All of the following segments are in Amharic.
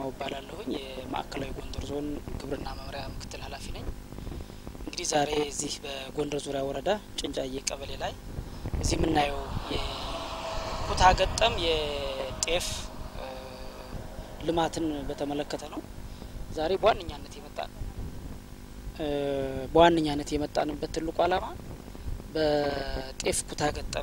እባላለሁኝ የማዕከላዊ ጎንደር ዞን ግብርና መምሪያ ምክትል ኃላፊ ነኝ። እንግዲህ ዛሬ እዚህ በጎንደር ዙሪያ ወረዳ ጭንጫዬ ቀበሌ ላይ እዚህ የምናየው የኩታ ገጠም የጤፍ ልማትን በተመለከተ ነው። ዛሬ በዋነኛነት የመጣ በዋነኛነት የመጣንበት ትልቁ ዓላማ በጤፍ ኩታ ገጠም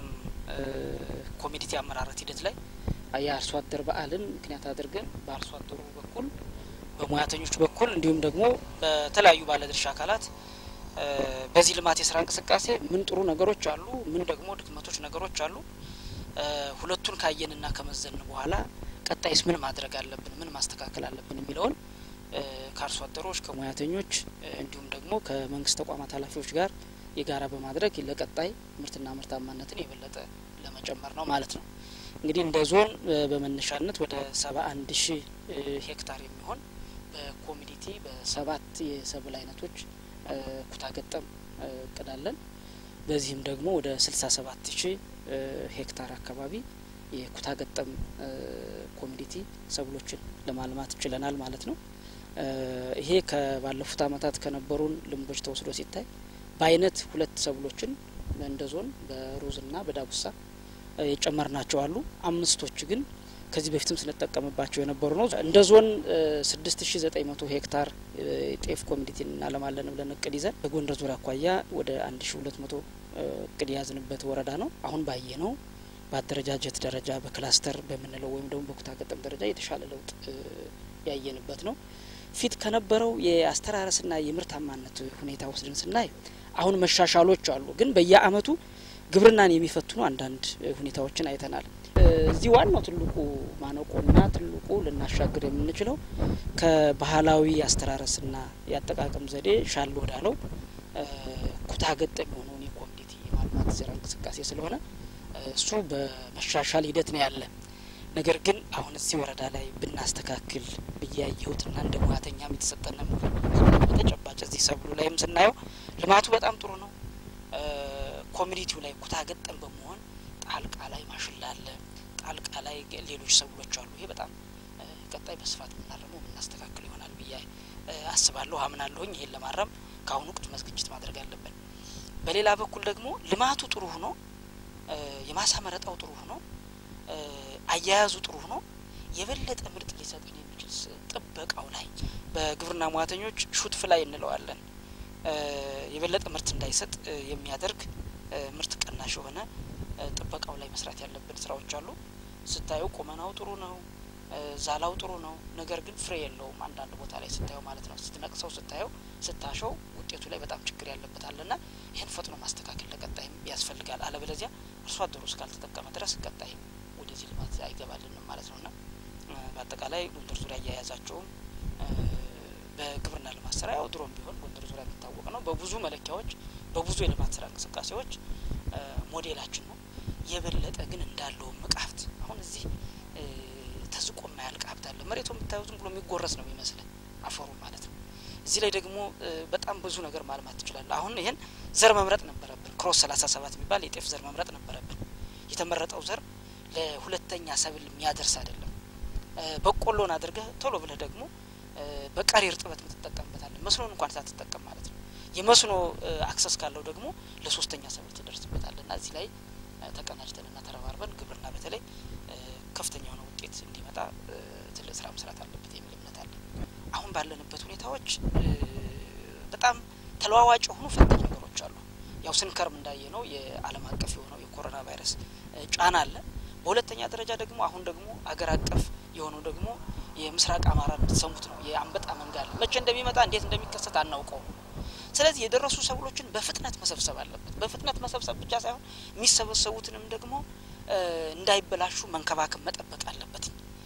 ኮሚኒቲ አመራረት ሂደት ላይ የአርሶ አደር በዓልን ምክንያት አድርገን በአርሶ አደሩ በኩል በሙያተኞች በኩል እንዲሁም ደግሞ በተለያዩ ባለድርሻ አካላት በዚህ ልማት የስራ እንቅስቃሴ ምን ጥሩ ነገሮች አሉ፣ ምን ደግሞ ድክመቶች ነገሮች አሉ፣ ሁለቱን ካየንና ከመዘን በኋላ ቀጣይስ ምን ማድረግ አለብን፣ ምን ማስተካከል አለብን የሚለውን ከአርሶ አደሮች ከሙያተኞች እንዲሁም ደግሞ ከመንግስት ተቋማት ኃላፊዎች ጋር የጋራ በማድረግ ለቀጣይ ምርትና ምርታማነትን የበለጠ ለመጨመር ነው ማለት ነው። እንግዲህ እንደ ዞን በመነሻነት ወደ ሰባ አንድ ሺህ ሄክታር የሚሆን በኮሚኒቲ በሰባት የሰብል አይነቶች ኩታ ገጠም እቅዳለን። በዚህም ደግሞ ወደ ስልሳ ሰባት ሺህ ሄክታር አካባቢ የኩታ ገጠም ኮሚኒቲ ሰብሎችን ለማልማት ችለናል ማለት ነው። ይሄ ከባለፉት አመታት ከነበሩን ልምዶች ተወስዶ ሲታይ በአይነት ሁለት ሰብሎችን እንደ ዞን በሩዝና በዳጉሳ የጨመርናቸው አሉ። አምስቶች ግን ከዚህ በፊትም ስንጠቀምባቸው የነበሩ ነው። እንደ ዞን ስድስት ሺ ዘጠኝ መቶ ሄክታር ጤፍ ኮሚኒቲ እናለማለን ብለን እቅድ ይዘን በጎንደር ዙሪያ አኳያ ወደ አንድ ሺ ሁለት መቶ እቅድ የያዝንበት ወረዳ ነው። አሁን ባየ ነው በአደረጃጀት ደረጃ በክላስተር በምንለው ወይም ደግሞ በኩታ ገጠም ደረጃ የተሻለ ለውጥ ያየንበት ነው። ፊት ከነበረው የአስተራረስና የምርታማነት ሁኔታ ወስደን ስናይ አሁን መሻሻሎች አሉ። ግን በየአመቱ ግብርናን የሚፈትኑ አንዳንድ ሁኔታዎችን አይተናል። እዚህ ዋናው ትልቁ ማነቆና ትልቁ ልናሻግር የምንችለው ከባህላዊ አስተራረስና የአጠቃቀም ዘዴ ሻል ወዳለው ኩታ ገጠም የሆነውን የኮሚኒቲ የማልማት ስራ እንቅስቃሴ ስለሆነ እሱ በመሻሻል ሂደት ነው ያለ። ነገር ግን አሁን እዚህ ወረዳ ላይ ብናስተካክል ብያየሁትና እንደ ሙያተኛም የተሰጠነ ምክር በተጨባጭ እዚህ ሰብሉ ላይም ስናየው ልማቱ በጣም ጥሩ ነው። ኮሚኒቲው ላይ ኩታ ገጠም በመሆን ጣልቃ ላይ ማሽላ አለ፣ ጣልቃ ላይ ሌሎች ሰብሎች አሉ። ይሄ በጣም ቀጣይ በስፋት የምናረመው የምናስተካክል ይሆናል ብዬ አስባለሁ፣ አምናለሁኝ። ይሄን ለማረም ከአሁኑ ቅድመ ዝግጅት ማድረግ አለብን። በሌላ በኩል ደግሞ ልማቱ ጥሩ ሆኖ የማሳ መረጣው ጥሩ ሆኖ አያያዙ ጥሩ ሆኖ የበለጠ ምርጥ ሊሰጠን የሚችል ጥበቃው ላይ በግብርና ሙያተኞች ሹትፍ ላይ እንለዋለን የበለጠ ምርት እንዳይሰጥ የሚያደርግ ምርት ቀናሽ የሆነ ጥበቃው ላይ መስራት ያለብን ስራዎች አሉ። ስታየው ቁመናው ጥሩ ነው፣ ዛላው ጥሩ ነው። ነገር ግን ፍሬ የለውም አንዳንድ ቦታ ላይ ስታየው ማለት ነው። ስትነቅሰው ስታየው ስታሸው ውጤቱ ላይ በጣም ችግር ያለበታልና ይህን ፈጥኖ ማስተካከል ለቀጣይም ያስፈልጋል። አለበለዚያ አርሶ አደሩ እስካልተጠቀመ ድረስ ቀጣይም ወደዚህ ልማት አይገባልንም ማለት ነውና በአጠቃላይ ጎንደር ዙሪያ እያያዛቸውም በግብርና ልማት ስራ ያው ድሮም ቢሆን ጎንደር ዙሪያ የሚታወቅ ነው። በብዙ መለኪያዎች በብዙ የልማት ስራ እንቅስቃሴዎች ሞዴላችን ነው። የበለጠ ግን እንዳለውም ሀብት አሁን እዚህ ተዝቆ የማያልቅ ሀብት አለ። መሬቱ የምታየው ዝም ብሎ የሚጎረስ ነው የሚመስል አፈሩ ማለት ነው። እዚህ ላይ ደግሞ በጣም ብዙ ነገር ማልማት ትችላለ። አሁን ይህን ዘር መምረጥ ነበረብን። ክሮስ ሰላሳ ሰባት የሚባል የጤፍ ዘር መምረጥ ነበረብን። የተመረጠው ዘር ለሁለተኛ ሰብል የሚያደርስ አይደለም። በቆሎን አድርገህ ቶሎ ብለህ ደግሞ በቀሪ እርጥበት የምትጠቀምበታለን መስኖን እንኳን ሳትጠቀም ማለት ነው። የመስኖ አክሰስ ካለው ደግሞ ለሶስተኛ ሰብል ትደርስበታል እና እዚህ ላይ ተቀናጅተንና ተረባርበን ግብርና በተለይ ከፍተኛ የሆነ ውጤት እንዲመጣ ትልቅ ስራ መስራት አለበት የሚል እምነት አለ። አሁን ባለንበት ሁኔታዎች በጣም ተለዋዋጭ የሆኑ ፈታኝ ነገሮች አሉ። ያው ስንከርም እንዳየ ነው የዓለም አቀፍ የሆነው የኮሮና ቫይረስ ጫና አለ። በሁለተኛ ደረጃ ደግሞ አሁን ደግሞ አገር አቀፍ የሆነው ደግሞ የምስራቅ አማራ የምትሰሙት ነው የአንበጣ መንጋ አለ። መቼ እንደሚመጣ እንዴት እንደሚከሰት አናውቀው። ስለዚህ የደረሱ ሰብሎችን በፍጥነት መሰብሰብ አለበት። በፍጥነት መሰብሰብ ብቻ ሳይሆን የሚሰበሰቡትንም ደግሞ እንዳይበላሹ መንከባከብ መጠበቅ አለበት።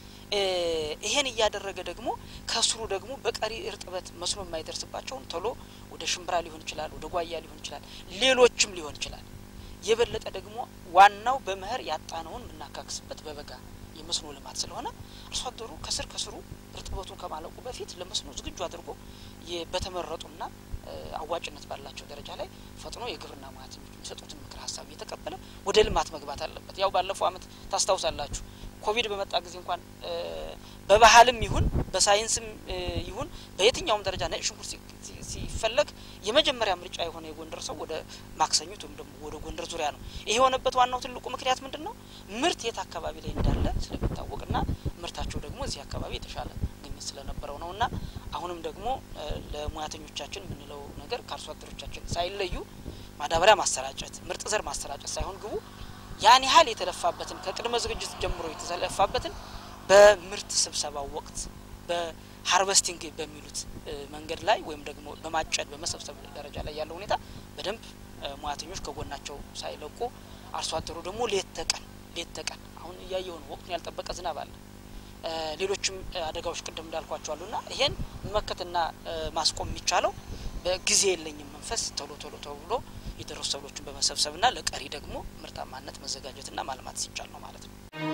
ይሄን እያደረገ ደግሞ ከስሩ ደግሞ በቀሪ እርጥበት መስኖ የማይደርስባቸውን ቶሎ ወደ ሽምብራ ሊሆን ይችላል፣ ወደ ጓያ ሊሆን ይችላል፣ ሌሎችም ሊሆን ይችላል። የበለጠ ደግሞ ዋናው በመኸር ያጣነውን የምናካክስበት በበጋ የመስኖ ልማት ስለሆነ አርሶ አደሩ ከስር ከስሩ እርጥበቱን ከማለቁ በፊት ለመስኖ ዝግጁ አድርጎ በተመረጡና አዋጭነት ባላቸው ደረጃ ላይ ፈጥኖ የግብርና ሙያተኞች የሚሰጡትን ምክር ሀሳብ እየተቀበለ ወደ ልማት መግባት አለበት። ያው ባለፈው ዓመት ታስታውሳላችሁ ኮቪድ በመጣ ጊዜ እንኳን በባህልም ይሁን በሳይንስም ይሁን በየትኛውም ደረጃ ነጭ ሽንኩርት ሲፈለግ የመጀመሪያ ምርጫ የሆነ የጎንደር ሰው ወደ ማክሰኙት ወይም ደግሞ ወደ ጎንደር ዙሪያ ነው። ይሄ የሆነበት ዋናው ትልቁ ምክንያት ምንድን ነው? ምርት የት አካባቢ ላይ እንዳለ ስለሚታወቅና ምርታቸው ደግሞ እዚህ አካባቢ የተሻለ ግኝት ስለነበረው ነው እና አሁንም ደግሞ ለሙያተኞቻችን የምንለው ነገር ከአርሶ አደሮቻችን ሳይለዩ ማዳበሪያ ማሰራጨት፣ ምርጥ ዘር ማሰራጨት ሳይሆን ግቡ ያን ያህል የተለፋበትን ከቅድመ ዝግጅት ጀምሮ የተለፋበትን በምርት ስብሰባው ወቅት በሀርቨስቲንግ በሚሉት መንገድ ላይ ወይም ደግሞ በማጨድ በመሰብሰብ ደረጃ ላይ ያለው ሁኔታ በደንብ ሙያተኞች ከጎናቸው ሳይለቁ አርሶ አደሩ ደግሞ ሌት ተቀን ሌት ተቀን አሁን እያየው ነው። ወቅቱን ያልጠበቀ ዝናብ አለ። ሌሎችም አደጋዎች ቅድም እንዳልኳቸው አሉና ይሄን መመከትና ማስቆም የሚቻለው በጊዜ የለኝም መንፈስ ቶሎ ቶሎ ተብሎ የደረሱ ሰብሎችን በመሰብሰብና ለቀሪ ደግሞ ምርታማነት መዘጋጀትና ማልማት ሲቻል ነው ማለት ነው።